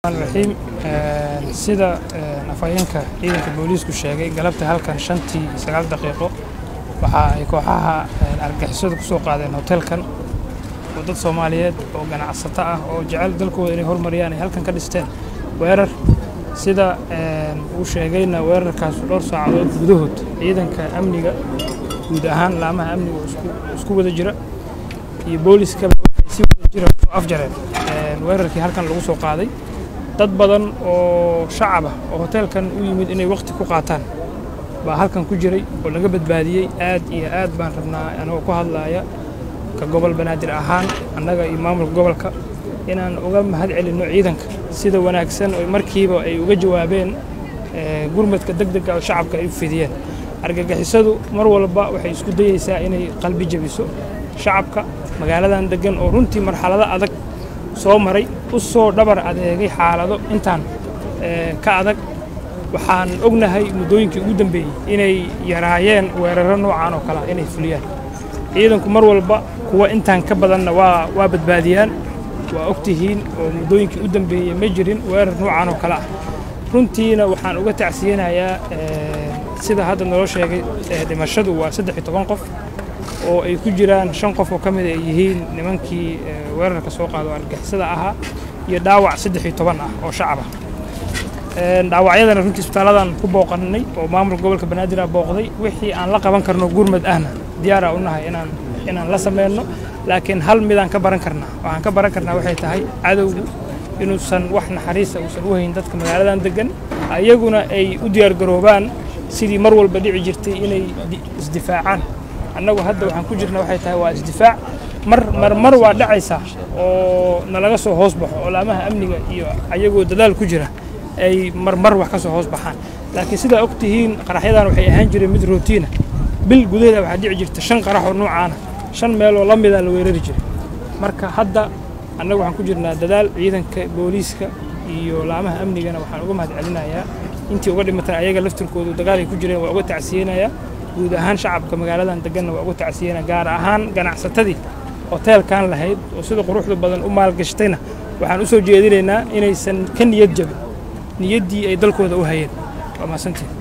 raxiim sida afhayeenka ciidanka booliisku sheegay galabta halkan shantii sagaal daqiiqo waxa ay kooxaha argagixisadu ku soo qaadeen hotelkan oo dad soomaaliyeed oo ganacsato ah oo jecel dalkooda inay hormariyaan ay halkan ka dhisteen weerar sida uu sheegayna weerarkaas dhowr saacadood gudahood ciidanka amniga guud ahaan laamaha amniga oo isku wada jira iyo booliskaba waxay si wada jira kusoo afjareen weerarkii halkan lagu soo qaaday dad badan oo shacab ah oo hoteelkan u yimid inay wakhti ku qaataan baa halkan ku jiray oo laga badbaadiyey aad iyo aad baan rabnaa anagoo ku hadlaaya ka gobol banaadir ahaan annaga iyo maamulka gobolka inaan uga mahad celinno ciidanka sida wanaagsan oo markiiba ay uga jawaabeen gurmadka deg dega oo shacabka ay u fidiyeen argagixisadu mar walba waxay isku dayeysaa inay qalbi jebiso shacabka magaaladan deggan oo runtii marxalado adag soo maray u soo dhabar adeegay xaalado intaan ka adag waxaan ognahay muddooyinkii ugu dambeeyey inay yaraayeen weeraro noocan oo kalea inay fuliyaan ciidanku mar walba kuwa intaan ka badanna waa waa badbaadiyaan waa og tihiin oo muddooyinkii u dambeeyey ma jirin weerar noocan oo kale ah runtiina waxaan uga tacsiyanayaa sida hadda naloo sheegay dhimashadu waa saddex iyo toban qof oo ay ku jiraan shan qof oo ka mid ay yihiin nimankii weerarka soo qaado argixisada ahaa iyo dhaawac saddex iyo toban ah oo shacab ah dhaawacyadana runtii isbitaaladan ku booqannay oo maamulka gobolka banaadir a booqday wixii aan la qaban karno gurmad ahna diyaara u nahay inaan inaan la samayno laakiin hal midaan ka baran karnaa waxaan ka baran karnaa waxay tahay cadowgu inuusan wax naxariisa uusan u hayn dadka magaaladan deggan ayaguna ay u diyaargaroobaan sidii mar walba dhici jirtay inay isdifaacaan annagu hadda waxaan ku jirna waxay tahay waa isdifaac mar mar mar waa dhacaysaa oo nalaga soo hoos baxo oo laamaha amniga iyo ayagoo dadaal ku jira ay marmar wax ka soo hoos baxaan laakiin sidaa og tihiin qaraxyadan waxay ahaan jireen mid rootiina bil gudaheeda waxaa dhici jirta shan qarax oo noocaana shan meeloo la mida la weerari jiray marka hadda annagu waxaan ku jirnaa dadaal ciidanka booliiska iyo laamaha amnigana waxaan uga mahad celinayaa intii uga dhimatan ayaga laftirkoodu dagaalay ku jireen waa uga tacsiyeynayaa guud ahaan shacabka magaaladan deganna waa uga tacsiyeyna gaar ahaan ganacsatadii hoteelkan lahayd oo sida quruxda badan u maalgashatayna waxaan u soo jeedinaynaa inaysan ka niyad jabin niyaddii ay dalkooda u hayeen waa mahadsantiin